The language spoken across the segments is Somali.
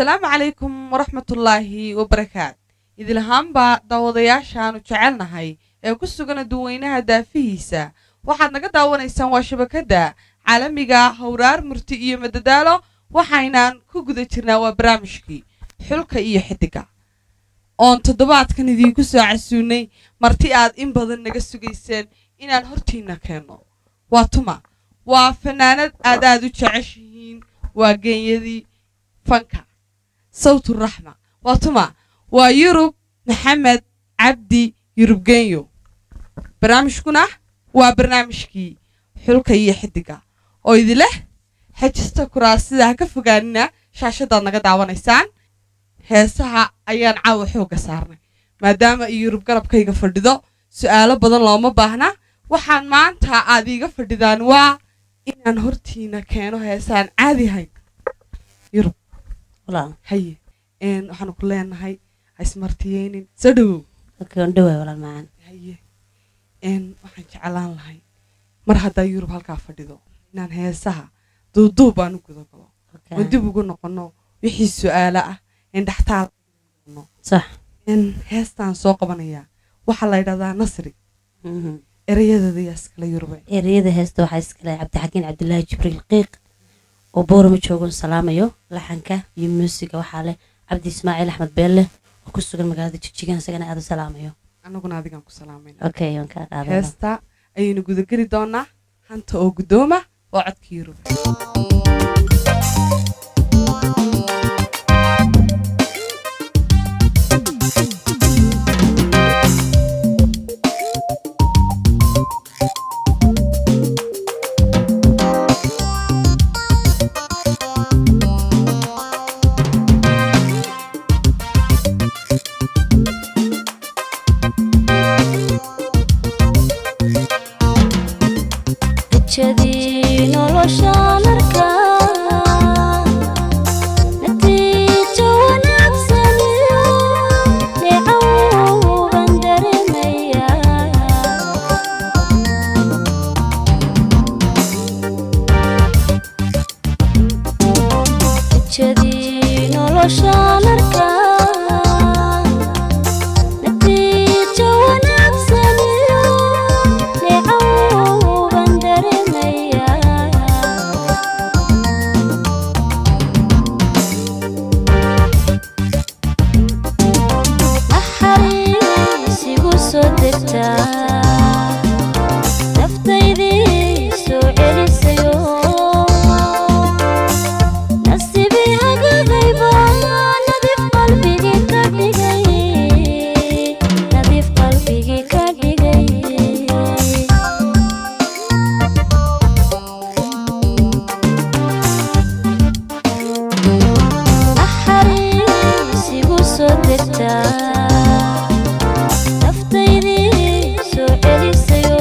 asalaamu calaykum waraxmatullaahi wabarakaat idilahaanbaa daawadayaashaanu jecelnahay ee ku sugan aduweynaha daafihiisa waxaad naga daawanaysaan waa shabakadda caalamiga howraar murti iyo madadaalo waxaynaan ku guda jirnaa waa barnaamijkii xulka iyo xidiga oon toddobaadkan idiinku soo casuunay marti aad in badan naga sugayseen inaan hortiinna keenno waa tuma waa fanaanad aad aad u jeceshihiin waa geenyadii fanka sawturaxma waa tuma waa yurub maxamed cabdi yurub genyo barnaamijkuna waa barnaamijkii xulka iyo xidiga oo idileh xejista kuraasida ha ka fogaanina shaashadaad naga daawanaysaan heesaha ayaan caawa xoogga saarnay maadaama iyo yurub garabkayga fadhido su'aalo badan looma baahna waxaan maanta aad iiga fadhidaan waa inaan hortiina keeno heesaan caadi hayn yurub walaal haye een waxaanu ku leenahay ha ismartiyeynin soo dhowow dadka waan dhawaay walaal macaan haye een waxaan jeclaan lahay mar haddaa yurub halkaa fadhido inaan heesaha duuduub aan u guda galo oo dib ugu noqono wixii su'aalo ah in dhextaal sax in heestaan soo qabanayaa waxaa la yidhahdaa nasri Mhm. erayadeeda yaa iskala yurube ereyada heesta waxaa iskale cabdixakiin cabdilaahi jibriil qiiq oo boorama joogon salaamayo laxanka iyo muusiga waxaa leh cabdi ismaaciil axmed beelle oo ku sugan magaalada jijigan isagana aad u salaamayo annaguna adigaan ku salaamayna okay waan kaa qaaday heesta ayaynu gudageli doonaa hanta oo guddooma oo codka yurub rajadii nolosha markaa natiijo wanaagsan iyo neecow baan dareemayaa rajadii nolosha markaa natiijo wanaagsan iyo neecow baan dareemayaa naxariis igu soo degtaa naftaydii soo celisayo nasibii hagagayba nadiif qalbigii ka dhigay nadiif qalbigii ka dhigay naxariis igu soo degtaa naftaydii soo celisayo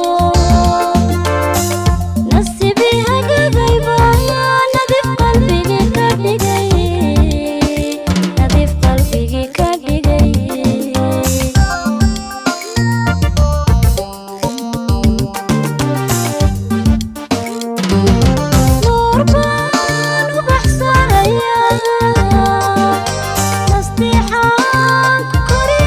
nasibii hagagayba nadiif qalbigii ka dhigay nadiif qalbigii ka dhigay nuur baan u baxsanayaa nastiixaan ku kori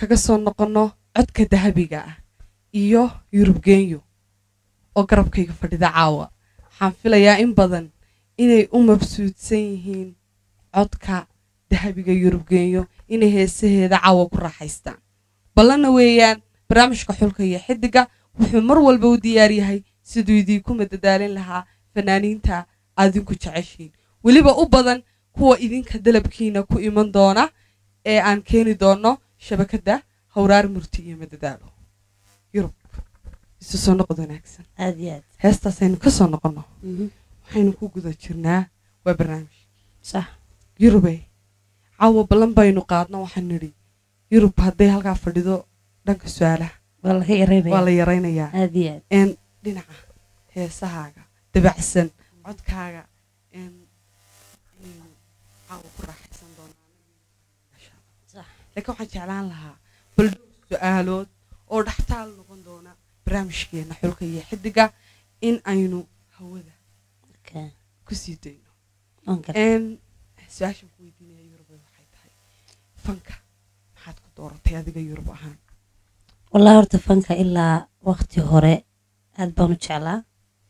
kaga soo noqonno codka dahabiga ah iyo yurubgeenyo oo garabkayga fadhida caawa waxaan filayaa in badan inay u mabsuudsan yihiin codka dahabiga yurubgeenyo inay heesaheeda caawa ku raaxaystaan ballanna weeyaan barnaamijka xulka iyo xidiga wuxuu mar walba u diyaar yahay siduu idiinku madadaalin lahaa fanaaniinta aadinku jeceshiin weliba u badan kuwa idinka dalabkiina ku iman doona ee aan keeni doono shabakadda hawraar murti iyo madadaalo yurub isu soo noqod wanaagsan aad iyo aad heestaasaynu ka soo noqonno Mhm. waxaynu ku guda jirnaa waa barnaamij sax yurubey caawa ballan baynu qaadno waxaan nidhi yurub hadday halkaa fadhido dhanka su-aalaha waa laga waa yareynaya la yaraynayaa aad iyo aad een dhinaca heesahaaga dabacsan codkaaga een inaynu caawa ku raaxaysan doonaan Masha Allah. Sax. laakiin waxaan jeclaan lahaa bal dhowr su-aalood oo dhaxtaal noqon doona barnaamijkeena xulka iyo xidiga in aynu hawada Okay. kusii dayno Waan gartay. een su-aashan ku weydiinaya yurub waxay tahay fanka maxaad ku dooratay adiga yurub ahaan wallahi horta fanka ilaa waqti hore aad baan u jeclaa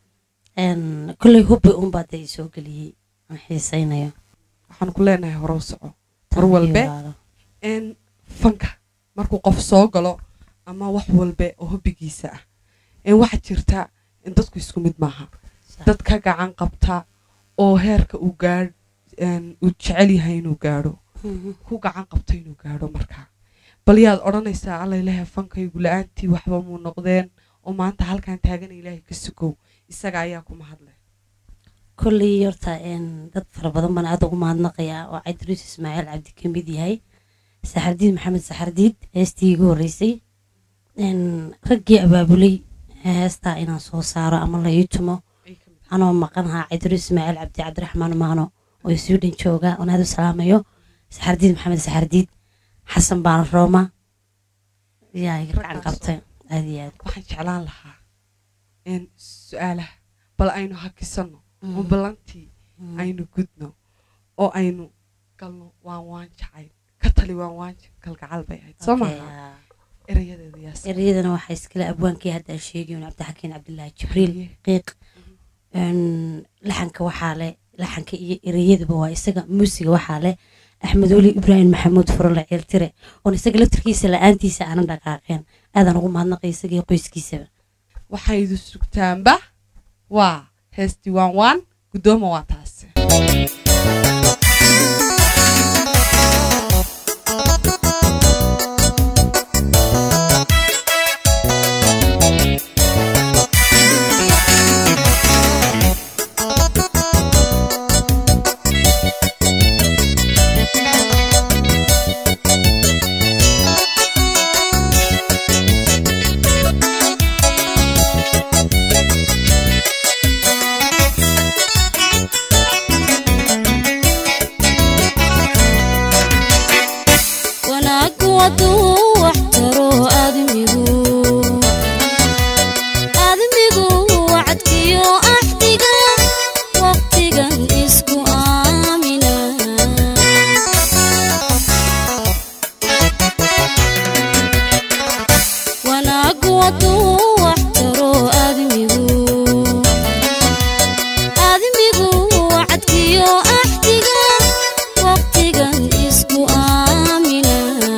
Een, kolley hubbi unbaa dee soo geliyey aan xiisaynayo waxaan ku leenahay hore u soco Tan Mar walbe. iyo walaalo. een fanka markuu qof soo galo ama wax walbe oo hobbigiisa ah een waxaa jirta in dadku isku mid maaha Sax. dad ka gacan qabta oo heerka uu gaadh een uu jecel yahay inuu gaadho Mhm. ku gacan qabto inuu gaadho markaa bal yaad odhanaysaa alla ilaahay fankaygu la-aantii waxba muu noqdeen oo maanta halkan taagan ilaahay ka sugow isaga ayaa kuma hadlay kolley horta een, dad fara badan baan aad ugu mahadnaqayaa oo cabdiriis ismaaciil cabdi ka mid yahay saxardiid maxamed saxardiid heestii igu horreysay Een, raggii abaabulay heestaa inaan soo saaro ama la ii tumo ay ka mid anoo maqanahaa cabdiriis ismaaciil cabdi cabdiraxmaan maano oo sweden jooga oon aad u salaamayo saxardiid maxamed saxardiid xasan baan rooma yaa iga gacan qabtay aad iyo aad waxaan jeclaan lahaa in su-aalaha bal aynu hakisanno oo ballantii aynu gudno oo aynu galno waan waan jacayl ka tali waan waan kalgacal bay ahayd soo Okay, maaha yaa. erayadeeda yaas ereyadana waxaa iskale abwaankii hadda aan sheegayn cabdixakiin cabdilaahi jibriil qiiq Een, laxanka waxaa leh laxanka iyo ereyadaba waa isaga muusiga waxaa leh axmed weli ibraahim maxamuud furole ceeltire oon isaga laftirkiisa la-aantiisa aanan dhaqaaqeen aadaan ugu mahadnaqay isaga iyo qoyskiisaba waxaydu sugtaanba waa heestii waan waan guddooma waa taasi wanaaggu hadduu wax taro aadmigu aadmigu wacadkiyo axdiga waqtigan isku aamina wanaaggu hadduu wax taro aadmigu aadmigu wacadkiyo axdiga waqtigan isku aamina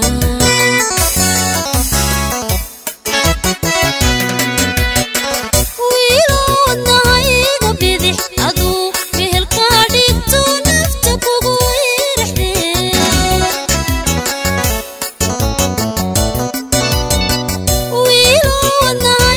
wiiloodnahayga bidix aduu mehelkaa dhigto nafta kugu irixdee wiiloodnahayga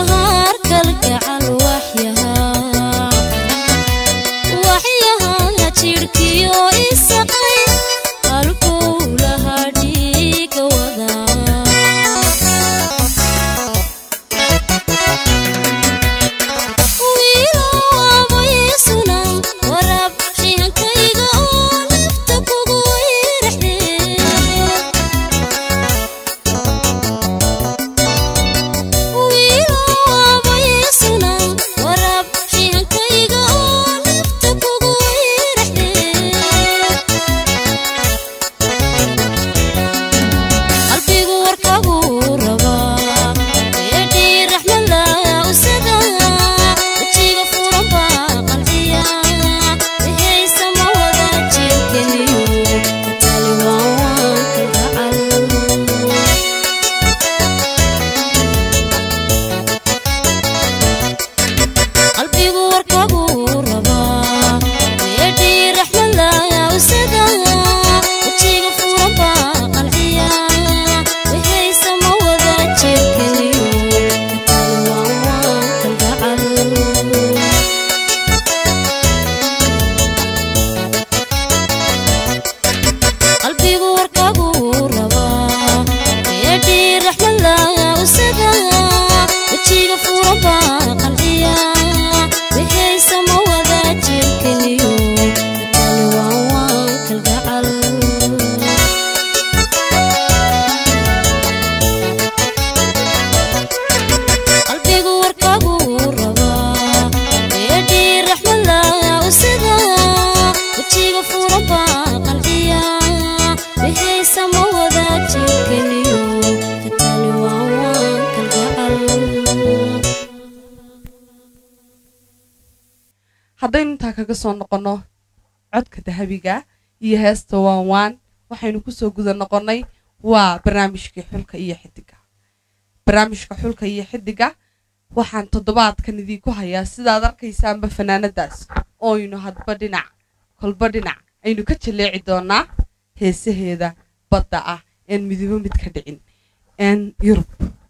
walbahaar kalgacal waxyahaa waxyahaa jidhkiyo isaqay halkuu lahaa dhiiga wadaa wiilaabaysuna waraab shihankayga oo nafta kugu iraxdee wiilaabaysuna waraab shihankayga oo nafta kugu iraxdee qalbigu warkagu rabaa eedhii raxmala usaga wejiga furan baa qanciya wixaysa ma wada jirkeliyo katali waan waan kalgacal qalbigu warkagu rabaa eedhii raxmala usaga wejiga furan baa qanciya wixaysa ma wada jirkeliyo katali waan waan kalgacal qalbigu warkagu rabaa eedhii raxmala usaga wejiga furan baa qanciya wixaysa ma wada jirkeliyo katali waan waan kalgacal qalbigu warkagu rabaa eedhii raxmala usaga wejiga furan baa qanciya wixaysa ma wada jirkeliyo katali waan waan kalgacal haddaynu intaa kaga soo noqonno codka dahabiga iyo heesta waan waan waxaynu kusoo guda noqonnay waa barnaamijkii xulka iyo xidiga barnaamijka xulka iyo xidiga waxaan toddobaadkan idiinku hayaa sidaad arkaysaanba fanaanadaas ooynu hadba dhinac kolba dhinac aynu ka jaleeci doonaa heesaheeda badda ah een midibo mid ka dhicin een yurub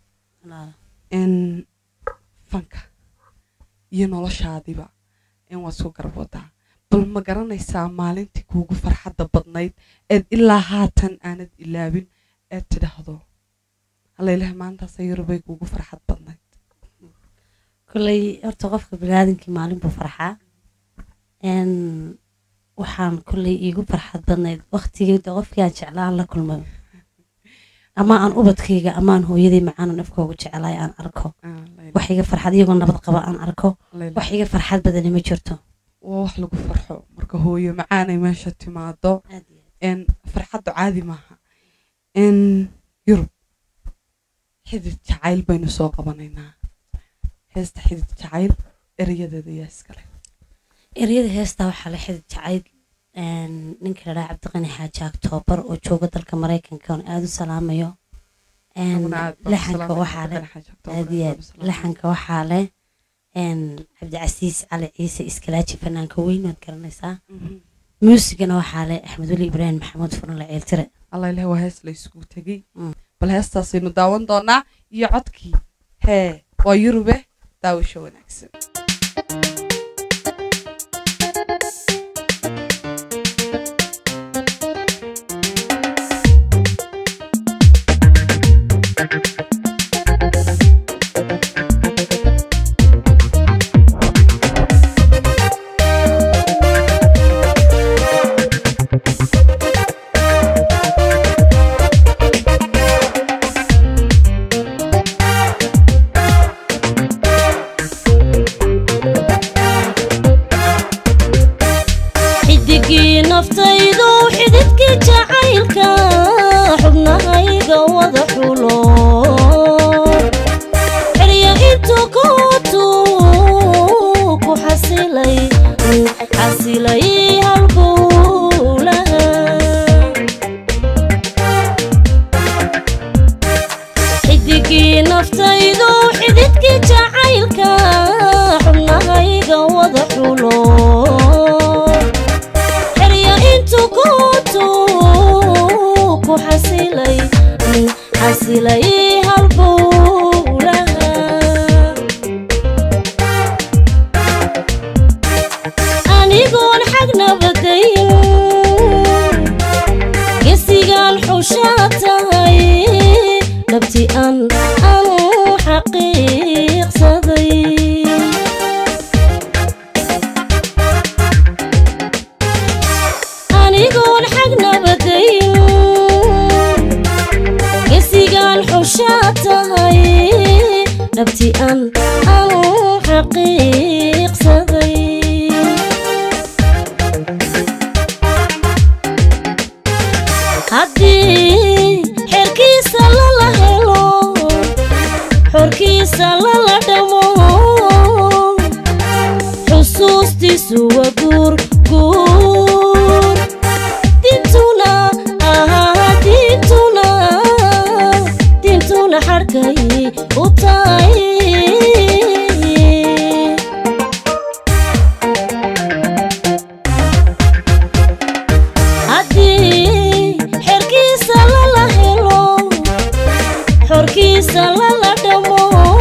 een fanka iyo noloshaadiba in waa isku garab wadaa bal ma garanaysaa maalintii kuugu farxadda badnayd eed ilaa haatan aanad ilaabin eed tidhaahdo hallaylaha maantaasa yurubay kuugu farxad badnayd kolley horta qofka biniaadankii maalin buu farxaa n waxaan kolley iigu farxad badnayd waktigii de qofkii aan jeclaan la kulmay ama aan ubadkayga ama aan hooyaday macaanan afkooga jeclaay aan arko wax iga farxad iyagoo nabad qaba aan arko wax iga farxad badani ma jirto waa wax lagu farxo marka hooyo macaanay meesha timaado n farxaddu caadi maaha n yurub xidid jacayl baynu soo qabanaynaa heesta xidid jacayl erayadeeda yaa iskale eryada heestaa waxaa la xidid jacayl ninka la dhaha cabdiqani xaaji aktoobar oo jooga dalka maraykanka oon aada u salaamayo laxanka waxaa leh aad iyo aad laxanka waxaa leh cabdicasiis cali ciise iskalaaji fanaanka weyn waad garanaysaa muusigana waxaa leh axmed weli ibraahim maxamuud furunle ceeltire allah ilahi waa hees la isugu tegey Mm. bal heestaasaynu daawan doonaa iyo codkii hee waa yurube daawasho wanaagsan Thank xaqiiqsaday haddii xerkiisa lala helo xorkiisa lala dhamo xusuustiisu waa guur guur dintuna ahaa dintuna dintuna xadhkay u tahay haddii xerkiisa lala helo xorkiisa lala dhamo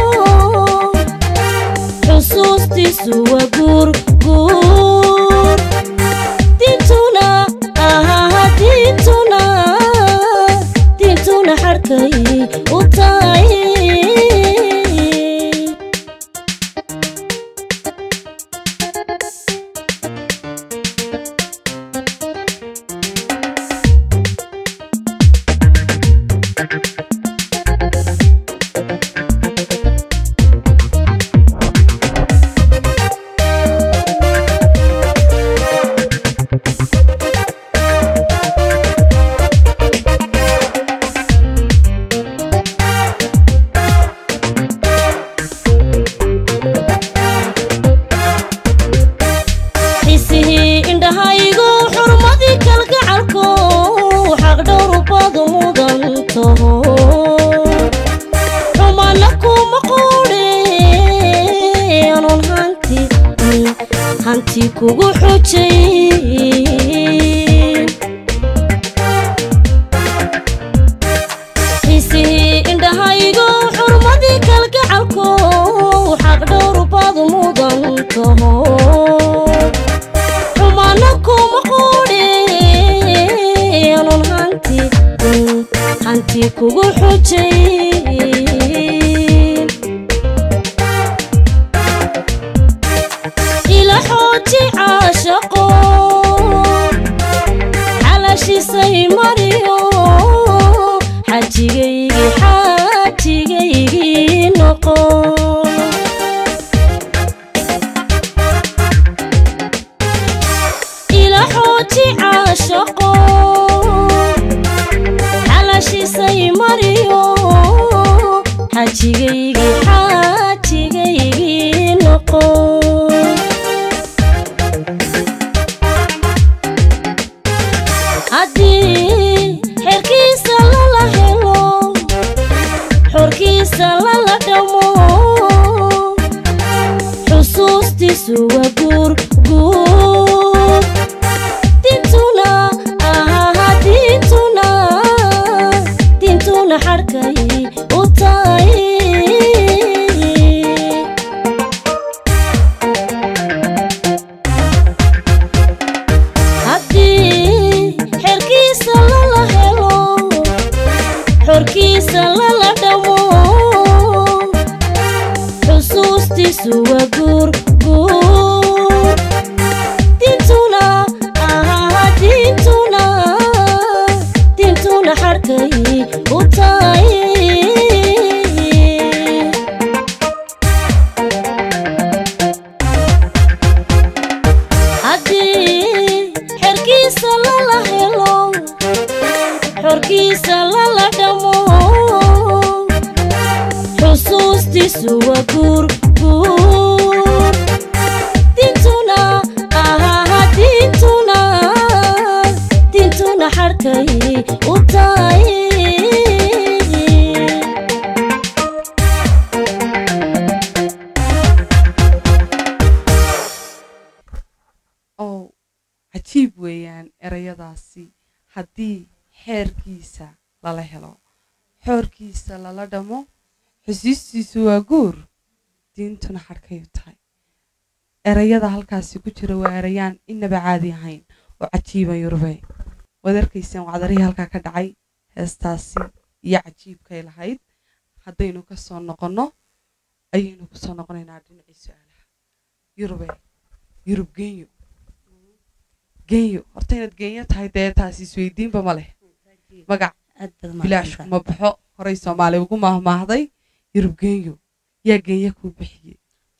xusuustiisu waa guur guur dintuna ahaa dintuna dintuna xadhkay u tahay xisihii indhahaygu xurmadii kalgacalku xaq dhowrubadu mudan taho xumana kuma quudhe anon hanti hanti kugu xujay xisihii indhahaygu xurmadii kalgacalku xaq dhowrubadu mudan taho xumana kuma quudhe anon hanti hanti kugu xujay ila xooji caashaqo xalashisay mariyo xajigaygii xajigaygii noqo ila xooji caashaqo xalashisay mariyo xajigaygii xajigaygii noqo haddii xerkiisa lala helo xorkiisa lala dhamo xusuustiisu waa guur guur dintuna ahaa dintuna dintuna xadhkay u tahay haddii xerkiisa lala helo xorkiisa lala dhamo xusuustiisu waa guur guur dintuna ahaa dintuna dintuna xadhkay u tahay haddii xerkiisa lala helo xorkiisa lala dhamo xusuustiisu waa guur guur dintuna ahaa dintuna dintuna xadhkay u tahay oo cajiib weeyaan erayadaasi haddii xeerkiisa lala helo xoorkiisa lala dhamo xusiistiisu waa guur diintuna xadhkayu tahay erayada halkaasi ku jira waa erayaan inaba caadi ahayn oo cajiiba yurube waad arkaysaan wacdarihii halkaa ka dhacay heestaasi iyo cajiibkay lahayd haddaynu ka soo noqonno ayaynu ku soo noqonaynaa dhinacii su-aalaha yurube yurub genyo genyo horta inaad genyo tahay dee taasi isweydiinba ma leh magac aad baad bilaash mahadsantahay. kuma baxo horey soomaali ugu maahmaahday yurub genyo yaa genya kuu bixiyey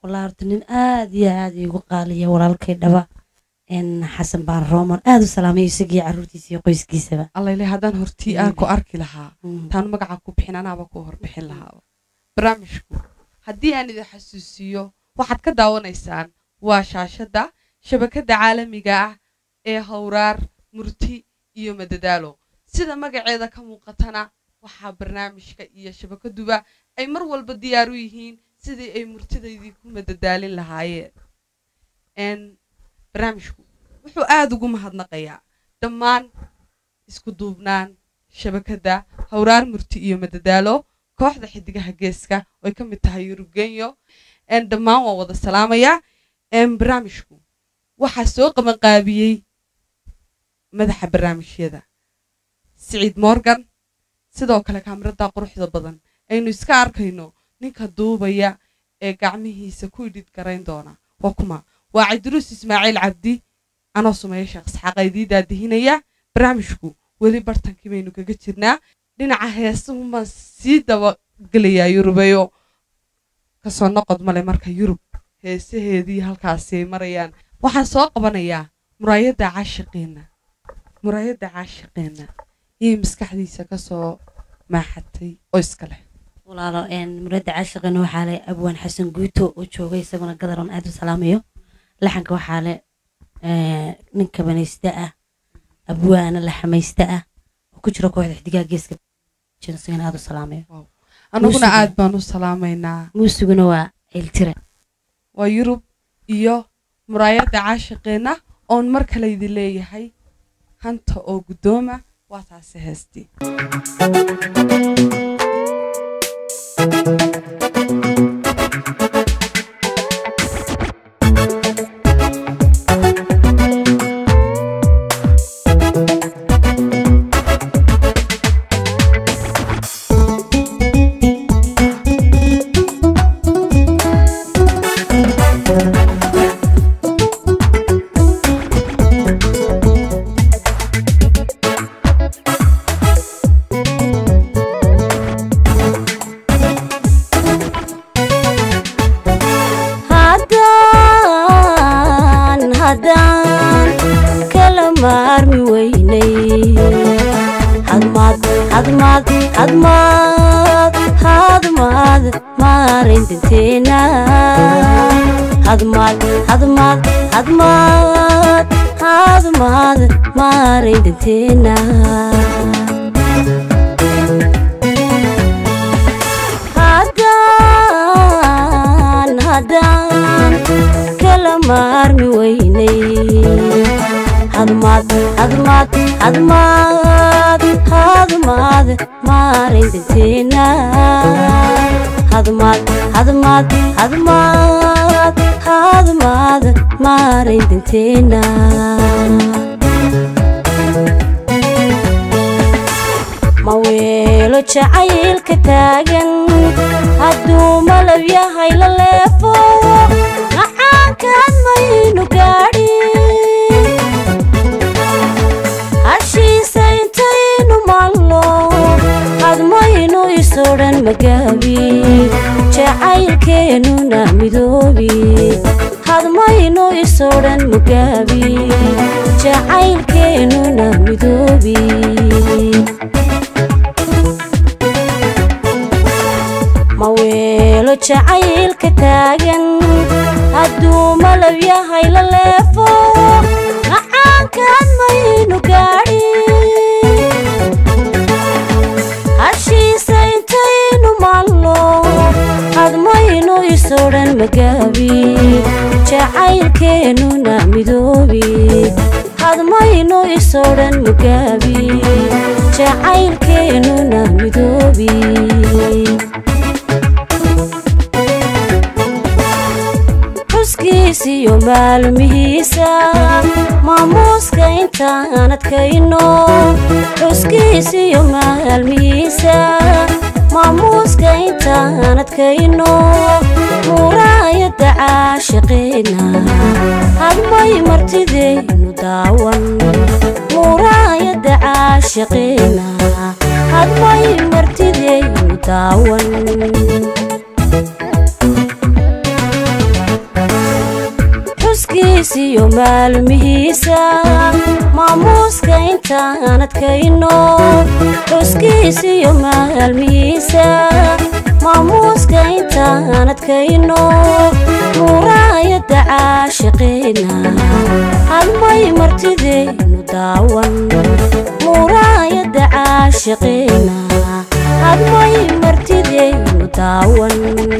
walaa horta nin aad iyo aad iigu qaaliya walaalkay dhaba n xasan baar roomar aad u salaamayo isagii caruurtiisa iyo qoyskiisaba allayle haddaan hortii aan ku arki lahaa taan magaca ku bixin anaaba ku horbixin lahaa barnaamijku haddii aan idin xasuusiyo waxaad ka daawanaysaan waa shaashadda shabakadda caalamiga ah ee howraar murti iyo madadaalo sida magaceeda ka muuqatana waxaa barnaamijka iyo shabakaduba ay mar walba diyaar u yihiin sidii ay murtidaydii ku madadaalin lahaayeen barnaamijku wuxuu aada ugu mahadnaqayaa dhammaan isku duubnaan shabakadda howraar murti iyo madadaalo kooxda xidigaha geeska oo ay ka mid tahay yurubgenyo dhammaan waa wada salaamayaa barnaamijku waxaa soo qabanqaabiyey madaxa barnaamijyada siciid morgan sidoo kale kaamirada quruxda badan aynu iska arkayno ninka duubaya ee gacmihiisa ku idhid garayn doona waa kuma waa cabdiruus ismaaciil cabdi anoo sumeeya sheekh isxaaqa idii daadihinaya barnaamijku weli bartankii baynu kaga jirnaa dhinaca heesuhun baan sii dabagelayaa yurubeyo kasoo noqod male marka yurub heesaheedii halkaasi ay marayaan waxaan soo qabanayaa muraayadda caashiqeenna muraayadda caashiqeenna iyay maskaxdiisa kasoo maaxatay oo iska leh walaalo muradda caashiqina waxaa le abwaan xasan guuto oo joogay isaguna gadaroon aad u salaamayo laxanka waxaa le ninka banaysta ah abwaana laxamaysta ah oo ku jira kooxda xidigaha geeska isagana aad u salaamayo annaguna aad baan u salaamaynaa muusiguna waa ceeltira waa yurub iyo muraayadda caashiqeenna oon mar kale idin leeyahay hanta oo guddooma waa taasi heestii haddaan haddaan kala maarmi weynay hadmaad hadmaad hadmaad hadmaad maarayn danteena hadmaad hadmaad hadmaad hadmaad maarayn danteena haddaan haddaan kala maarmi weynay hadmaad hadmaad hadmaad hadmaad maarayn danteena hadmaad hadmaad hadmaad hadmaad maarayn danteena ma weelo jacaylka taagan hadduu malab yahay la leefo macaankaan maynu gaadhin hashiisa intaynu maalno hadmaynu isodhan magaabi jacaylkeennuna midoobi hadmaynu isodhan magaabi jacaylkeennuna midoobi ma weelo jacaylka taagan hadduu malab yahay la leefo macaankaan maynu gaadhin hashiisa intaynu maalno hadmaynu isodhan magaabi jacaylkeennuna midoobi hadmaynu isodhan magaabi jacaylkeennuna midoobi xuskiisiyo maalmihiisa maamuuska intaan adkayno xuskiisiyo maalmihiisa maamuuska intaan adkayno muraayadda caashiqeena hadmay martidaynu daawan muraayadda caashiqeena hadmay martidaynu daawan xuskiisiyo maalmihiisa maamuuska intaan adkayno xuskiisiyo maalmihiisa maamuuska intaan adkayno muuraayadda caashiqeena hadmay martideynu daawan muuraayadda caashiqeena hadmay martideynu daawan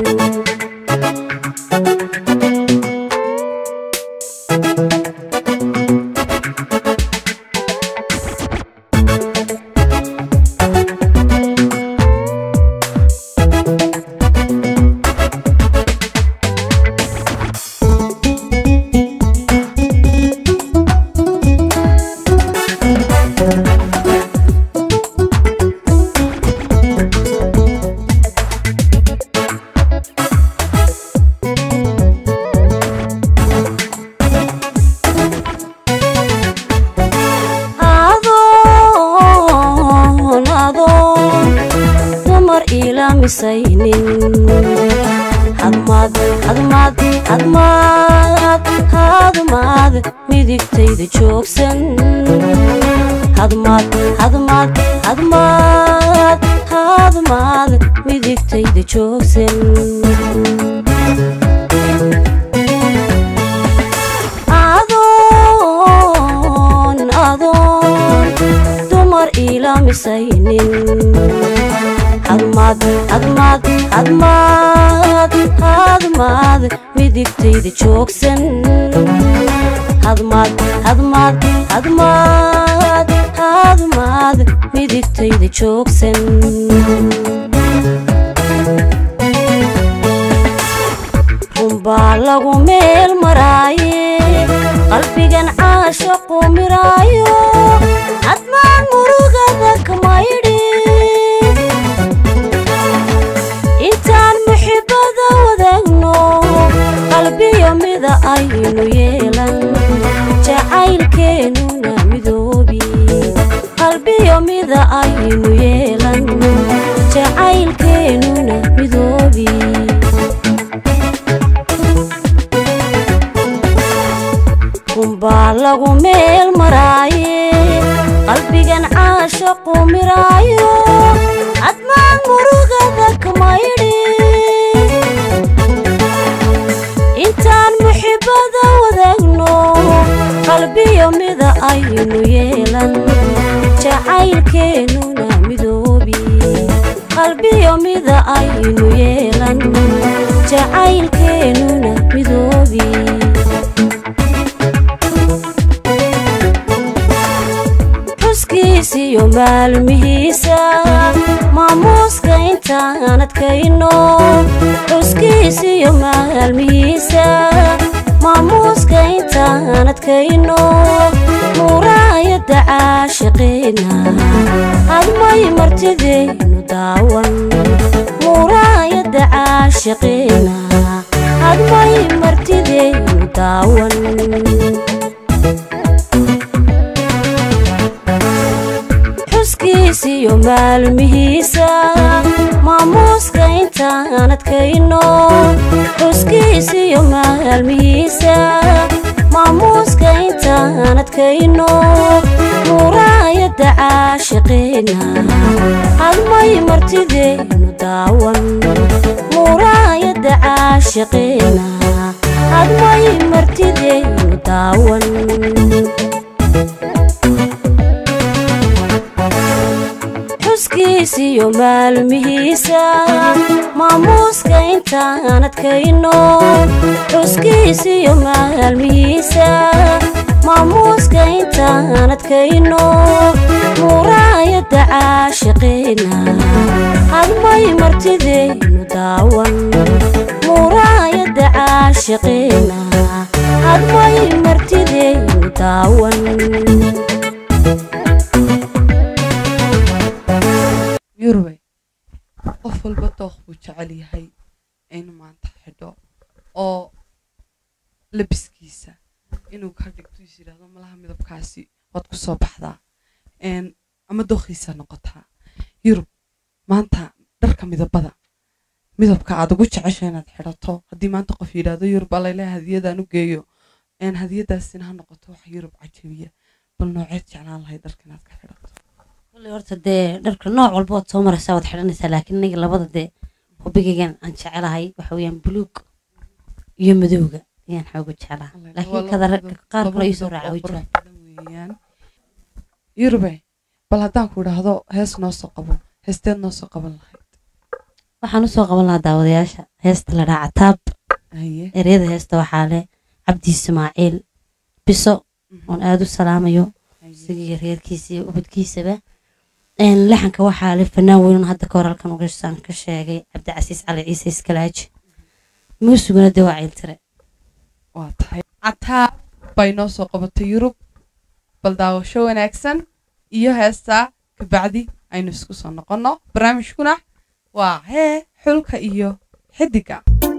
adoon adoon dumar ilaamisaynin hadmaad hadmaad hadmaad hadmaad midigtayda joogsan hadmaad hadmaad hadmaad hadmaad midigtayda joogsan adoon adoon dumar ilaamisaynin hadmaad hadmaad hadmaad hadmaad midigtayda joogsan hadmaad hadmaad hadmaad hadmaad midigtayda joogsan runbaa lagu meel maraaye qalbigan caashaqu miraayo hadmaan murugada kamaydhi intaan muxibada wadaagno qalbiyo mida aynu yeelan jacaylkeennuna midoobi qalbiyo mida aynu yeelan jacaylkeennuna midoobi runbaa lagu meel maraaye qalbigan caashaqu miraayo hadmaan murugada kamaydhi intaan muxibada wadaagno qalbiyo mida aynu yeelan jacaylkeennuna midoobi qalbiyo mida aynu yeelan jacaylkeennuna midoobi xuskiisiyo maalmihiisa maamuuska intaan adkayno xuskiisiyo maalmihiisa maamuuska intaan adkayno muuraayadda caashiqeena hadmay martideynu daawan muuraayadda caashiqeena hadmay martideynu daawan xuskiisiyo maalmihiisa maamuuska intaan adkayno xuskiisiyo maalmihiisa maamuuska intaan adkayno muuraayadda caashiqeena hadmay martideynu daawan muuraayadda caashiqeena hadmay martideynu daawan xuskiisiyo maalmihiisa maamuuska intaan adkayno xuskiisiyo maalmihiisa maamuuska intaan adkayno muuraayadda caashiqeena hadmay martideynu daawan muuraayadda caashiqeena hadmay martideynu daawan yurube qof walba dooq buu jecel yahay inuu maanta xidho oo labiskiisa inuu ka dhigto is yidhaahdo malaha midabkaasi waad ku soo baxdaa een, ama dooqiisa noqotaa yurub maanta dharka midabada midabka aad ugu jecesha inaad xidhato haddii maanta qof yidhaahdo yurub alayla hadiyadaan u geeyo een hadiyadaasina ha noqoto wax yurub cajabiya bal nooceed jeclaan lahayd dharka inaad ka xidhato kulli horta dee dharka nooc walba waad soo maraysaa waad xidhanaysaa laakiin aniga labada dee hubigaygan aan jecelahay waxa weeyaan buluug iyo madowga ayaan xooga jeclaa laakiin kada ragga qaar kale iisoo raaca way jiraan weeyaan yurube bal haddaan ku idhaahdo hees noo soo qabo heesteed noo soo qaban lahayd waxaan usoo qaban lahaa daawadayaasha heesta la dhaca taab haye ereyada heesta waxaa leh cabdi ismaaciil biso oon aada u salaamayo isagii reerkiisa iyo ubadkiisaba Een, laxanka waxaa leh fanaan weyn hadda ka hor halkan ugasaan ka sheegay cabdicasiis cali ciise iskalaaji muusiguna dee waa ciiltire waa tahay cataa bay noo soo qabatay yurub bal daawasho wanaagsan iyo heestaa kabacdi aynu isku soo noqonno barnaamijkuna waa hee xulka iyo xidiga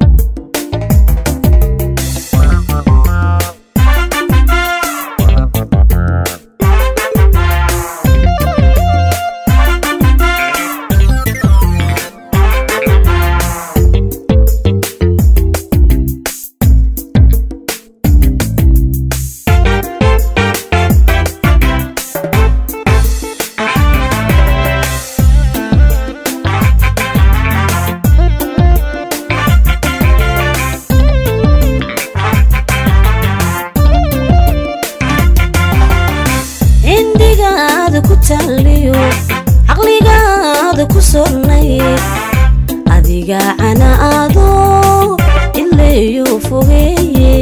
cindigaada ku taaliyo caqligaada ku sornay adiga canaado ileeyo fogeeye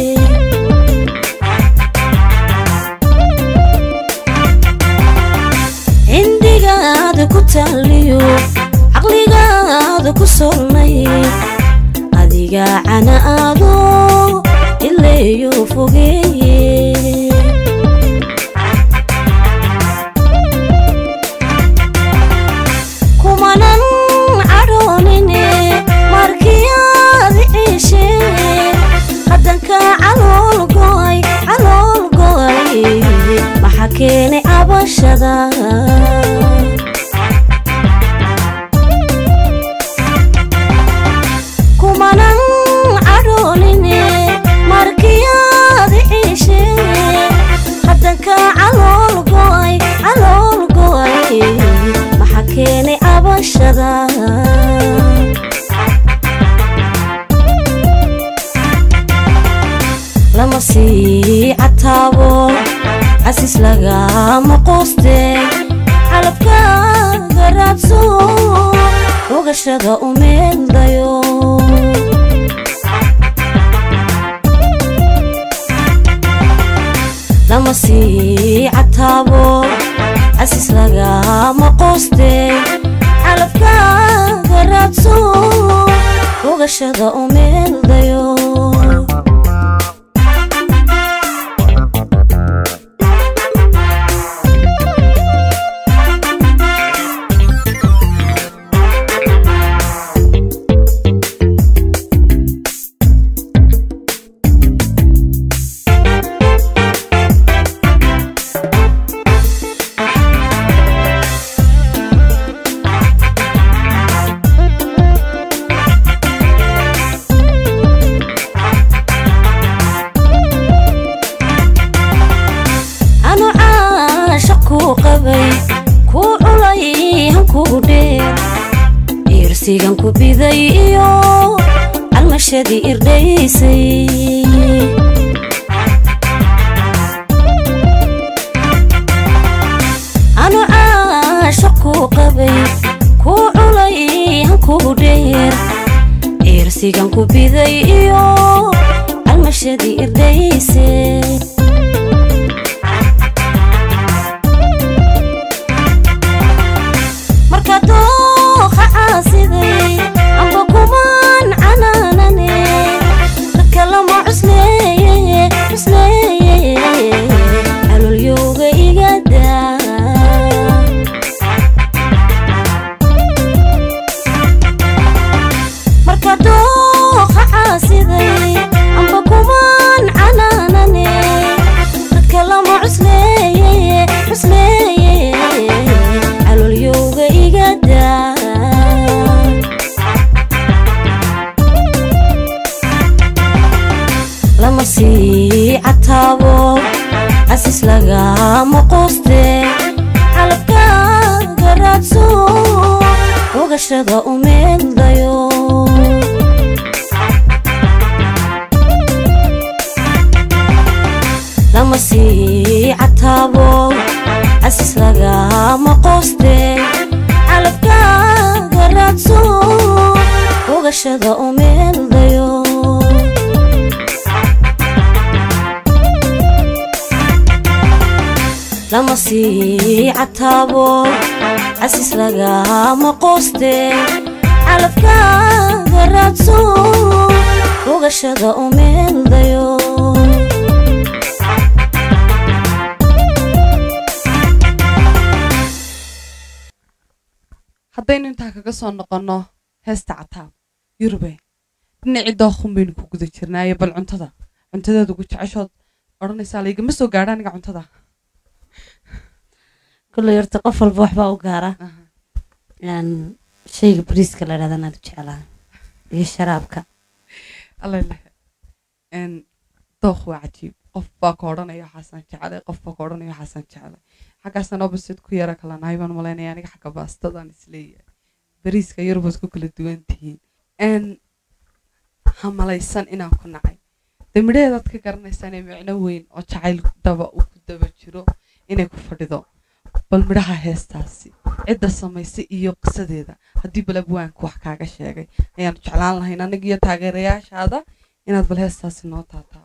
cindigaada ku taaliyo caqligaada ku sornay adiga canaado ileeyo fogeeye kumanan cadhoonine markiyaad ciishe haddanka calool go'ay calool go'ay maxaa keenay cabashada kumanan cadhoonine markiyaad ciishe haddanka calool go'ay calool go'ay maxaa keenay cabashada lama sii cataabo casiis lagama qooste calabkaaga raadso ogashada u meeldayo lama sii cataabo casiis lagama qooste calabkaaga raadso ogashada u meeldayo anu caasha kuu qabay kuu culay hankuu dheer iirsigan ku biday iyo calmashadii irdhaysay anu caasha kuu qabay kuu culay hankuu dheer iirsigan ku biday iyo calmashadii irdhaysay marka dooqa caasiday amba kumaan canaanane dadka lama cusleeye cusleeye calolyowga igada marka dooqa caasiday amba kumaan canaanane dadka lama cusleeye cusleeye calolyowga igada lama sii cataabo casis lagama quuste xalabkaaga raadso ogashada u meeldayo lama sii cataabo casis lagama quuste xalabkaaga raadso ogashada u meeldayo lama sii cataabo casis lagama quuste xalabkaaga raadso ogashada u meeldayo haddaynu intaa kaga soo noqonno heesta cataab yurube dhinacii dookhun baynu ku guda jirnaaye bal cuntada cuntadeed ugu jeceshood odhanaysaa laygama soo gaadha aniga cuntada kulley horta qof walba waxbaa u gaara Een, shayga bariiska la dhahdan aad u jeclaa iyo sharaabka allaileh n dookh waa cajiib qof baa ka odhanaya waxaasaan jecelay qof baa ka odhanaya waxaasaan jecelay xaggaasaan opposite ku yara kala nahay baan malaynaya aniga xagga baastadaan isleeyahay bariiska yurubad ku kala duwan tihiin n ha malaysan inaan ku nacay dee midhaheedaad ka garanaysaan ee micno weyn oo jacayl daba uu ku daba jiro inay ku fadhido bal midhaha heestaasi cidda samaysay iyo qisadeeda haddii bal abwaanku wax kaaga sheegay ayaanu jeclaan lahayn aniga iyo taageerayaashaada inaad bal heestaasi noo taataa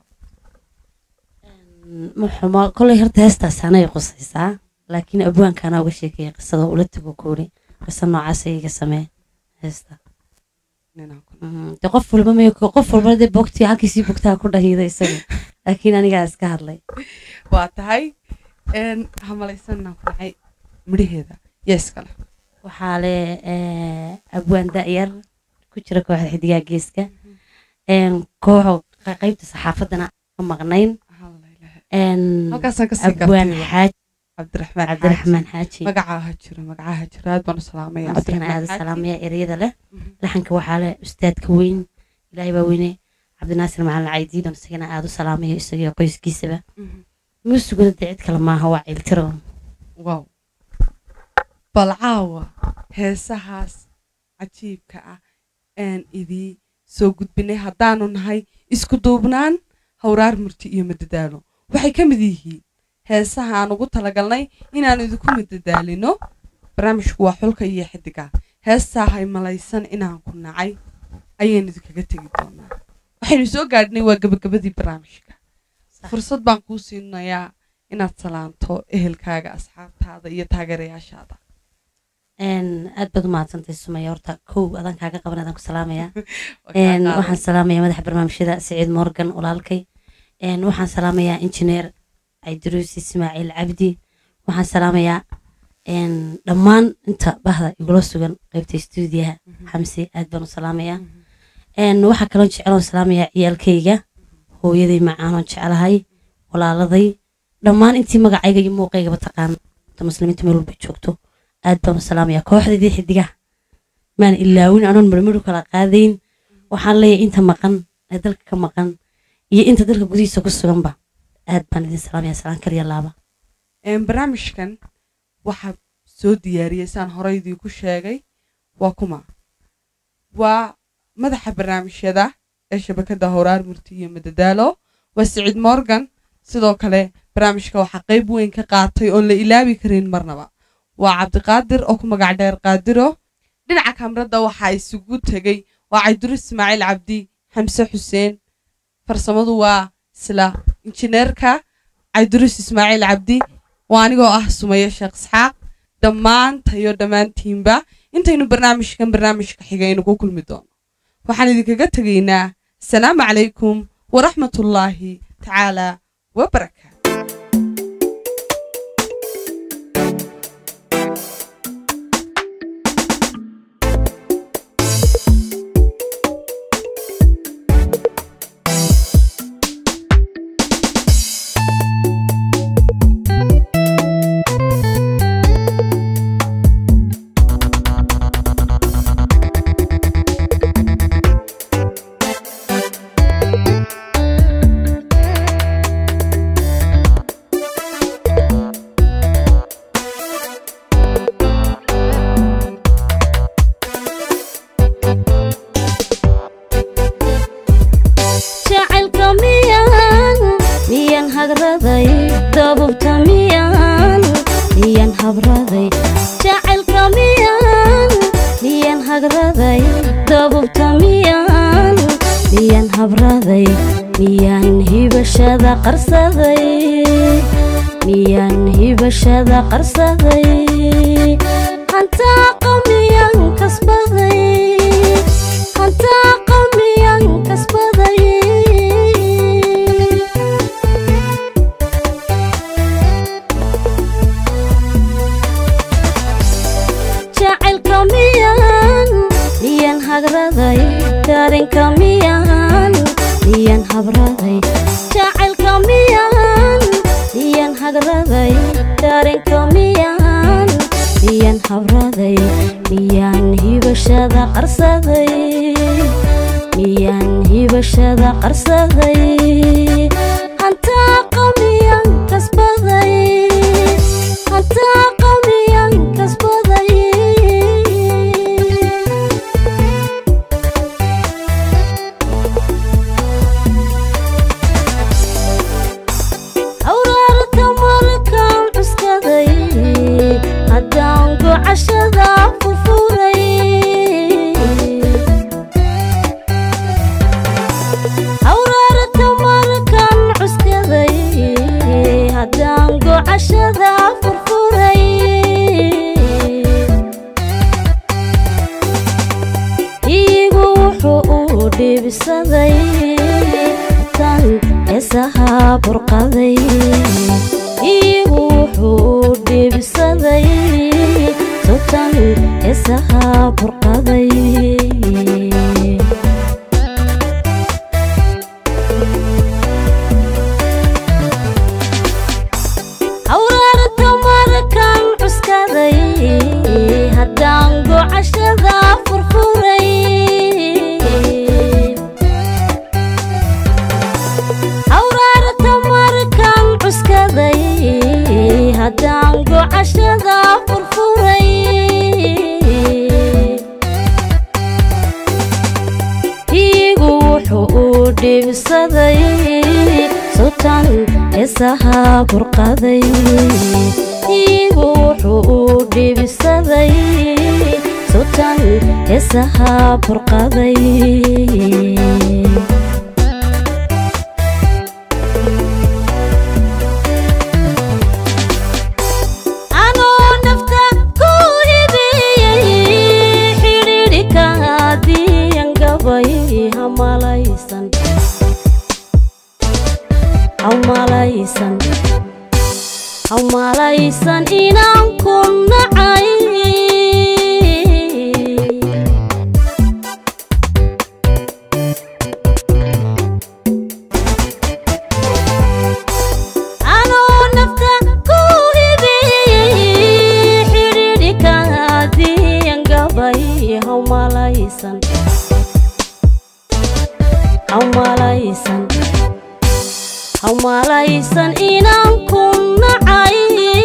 Een, ma xumo kolley horta heestaas anay qusaysaa laakiin abwaankaana uga sheekeeya qisada ula tago kuuri qisa noocaas iga samee heesta ninaan ku Mhm, dee qof walba may qof walba dee bogtii halkiisii bogtaa ku dhahiida isaga laakiin anigaa iska hadlay waa tahay n ha malaysan inaan ku nacay midhaheeda yaa iskale waxaa le eh, abwaan da'yar ku jira kooxda xidigaa geeska Een, kooxo qa- qaybta saxaafadana ka maqnayn Een, halkaasaan kasii abwaan gartay xaaji cabdiraxmaan cabdiraxmaan xaaji magacaa ha jiro magacaa ha jiro aad baan u salaamaya asigana aada Xaaji. salaamaya ereyada leh Mhm. laxanka waxaa leh ustaadka weyn ilaahay baa weyne cabdinaasir macalin caydiidan isagana aada u salaamayo isagiyo qoyskiisaba Mhm. muusiguna dee cid kale maaha waa ciiltiro wow bal caawa heesahaas cajiibka ah aan idii soo gudbinay haddaanu nahay isku duubnaan hawraar murti iyo madadaalo waxay ka mid yihiin heesaha aan ugu talagalnay inaanu idinku madadaalino barnaamijku waa xulka iyo xidiga heestaa hay malaysan inaan ku nacay ayaynu idinkaga tegi doonaa waxaynu soo gaadhnay waa gabagabadii barnaamijka fursad baan kuu siinayaa inaad salaanto ehelkaaga asxaabtaada iyo taageerayaashaada Een, aad baad u mahadsantahay sumaya horta kow adaan kaaga qaban adaan ku salaamaya Waa kaa Een, qaaday. waxaan salaamayaa madaxa barnaamijyada siciid morgan walaalkay Een, waxaan salaamayaa injineer caydiruus ismaaciil cabdi waxaan salaamayaa een, dhammaan inta bahda igula sugan qaybta stuudiyaha Mhm. xamse aad baan u salaamayaa Mhm. Een, waxaa kaloo jeceloon salaamayaa ciyaalkayga hooyaday macaanoon jecelahay walaaladay dhammaan intii magacayga iyo muuqaygaba taqaan inta muslimiinta meel walba joogto aad baan u salaamayaa kooxdaydii xidigaha maan ilaawin anoon marmaru kala qaadayn waxaan leeyahay inta maqan ee dalka ka maqan iyo inta dalka gudihiisa ku suganba aad baan idin salaamayaa salaan kaliya laaba Een, barnaamijkan waxaa soo diyaariyey saan horey idiinku sheegay waa kuma waa madaxa barnaamijyada ee shabakada howraar murti iyo madadaalo waa siciid morgan sidoo kale barnaamijka waxaa qayb weyn ka qaatay oon la ilaabi karin marnaba waa cabdiqaadir oo ku magac dheer qaadiro dhinaca kamarada waxaa isugu tegey waa cabdiru ismaaciil cabdi xamse xuseen farsamadu waa isla injineerka cabdiruus ismaaciil cabdi waa anigoo ah sumaye sheekh isxaaq dhammaantayo dhammaantiinba intaynu barnaamijkan barnaamijka xigaynu ku kulmi doono waxaan idinkaga tegaynaa asalaamu calaykum waraxmatullaahi tacaala wabarakaatu miyaan hibashada qarsaday miyaan hibashada qarsaday hantaa qamiyaan kasbaday hantaa qamiyaan kasbaday jacaylka miyaan miyaan hagraday dareenka miyaan miyaan habraday jacaylka miyaan miyaan hagraday dareenka miyaan miyaan habraday miyaan hibashada qarsaday miyaan hibashada qarsaday hantaa qamiyaan kasbaday hantaa qamiyaan kasbaday awraarta markaan cuskaday haddaan gocashada furfuray awraarta markaan cuskaday haddaan gocashada furfuray iigu wuxuu u dhiibsaday tan heesaha burqaday iigu wuxuu u dhiibsaday sultan heesaha burqaday awraarta markaan cuskaday haddaan gocashada furfuray awraarta markaan cuskaday haddaan gocashada furfuray iigu wuxuu u dhiibsaday sultan heesaha burqaday iigu wuxuu u dhiibsaday sultan heesaha burqaday anoo nafta ku hibiyey xidhiidhika diyan gabay hamalaysan hamalaysan hamalaysan inaan ku nacay anoo nafta ku hibiyey xidhiidhika diyan gabay hamalaysan hamalaysan hamalaysan inaan ku nacay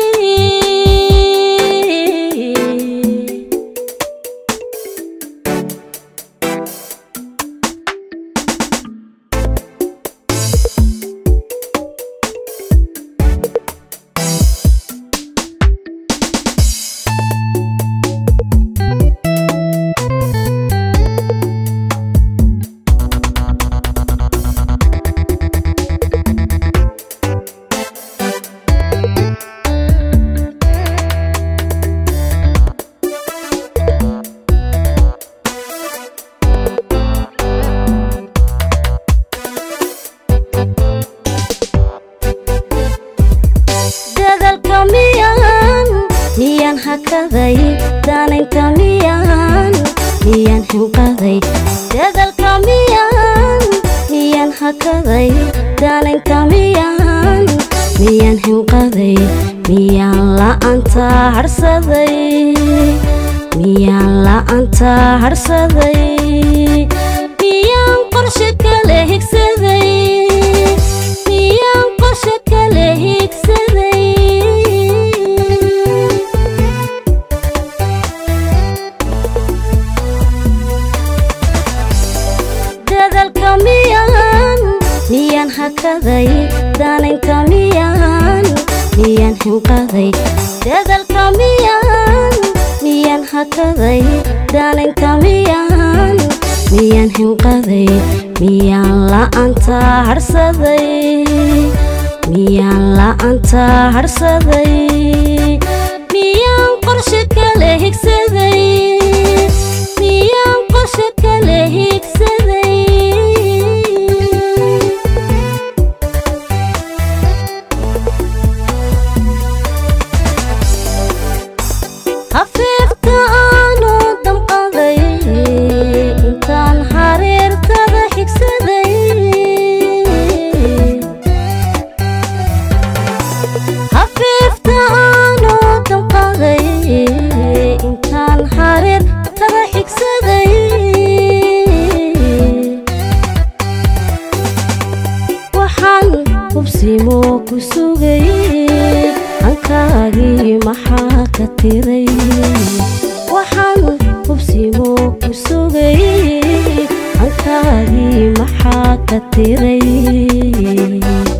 dadalka miyaan miyaan hakaday daanaynta miyaan miyaan hinqaday dadalka miyaan miyaan hakaday daanaynta miyaan miyaan hinqaday miyaan la'aanta harsaday miyaan la'aanta harsaday miyaan qorshe kale higsaday miyaan qorshe kale higsaday dadalka miyaan miyaan hakaday daanaynta miyaan miyaan hinqaday dadalka miyaan miyaan hakaday daanaynta miyaan miyaan hinqaday miyaan la'aanta harsaday miyaan la'aanta harsaday miyaan qorshe kale higsaday miyaan qorshe kale higsaday hafiifta aanu damqaday intaan hareertada xigsaday hafiifta aanu damqaday intaan hareertada xigsaday waxaan hubsimo ku sugay hankaagii maxaa ka tiray waxaan hubsimo ku sugay hankaagii maxaa ka tiray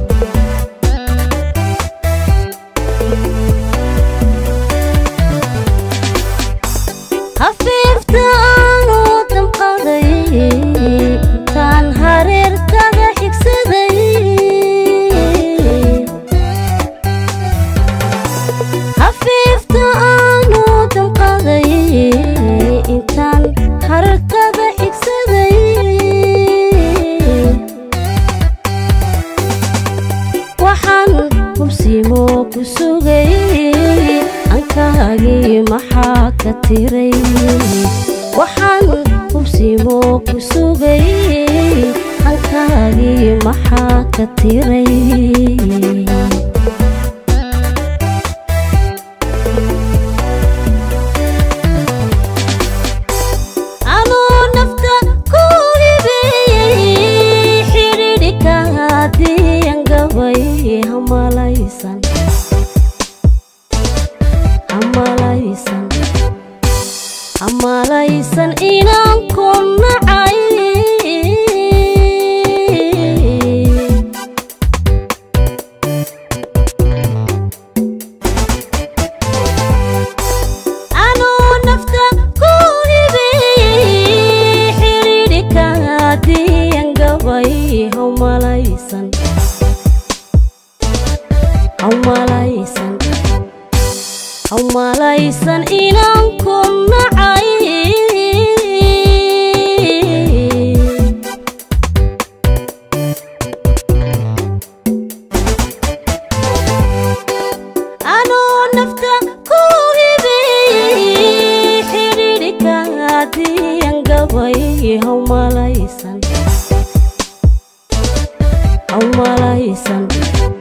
hafiifta aanu damqaday intaan hareertada xigsaday hafiifta aanu damqaday intaan hareertada xigsaday waxaan hubsimo ku sugay ankaagii maxaa ka tiray waxaan hubsimo ku sugay hankaagii maxaa ka tiray anuu nafta ku hibeeyey xidhiidhika hadiyan gabay hamalaysan hamalaysan hamalaysan inaan ku nacay anuu nafta ku hibeeyey xidhiidhika hadiyan gabay hamalaysan hamalaysan hamalaysan inaan ku nacay anuu nafta ku hibeeyey xidhiidhika hadiyan gabay hamalaysan hamalaysan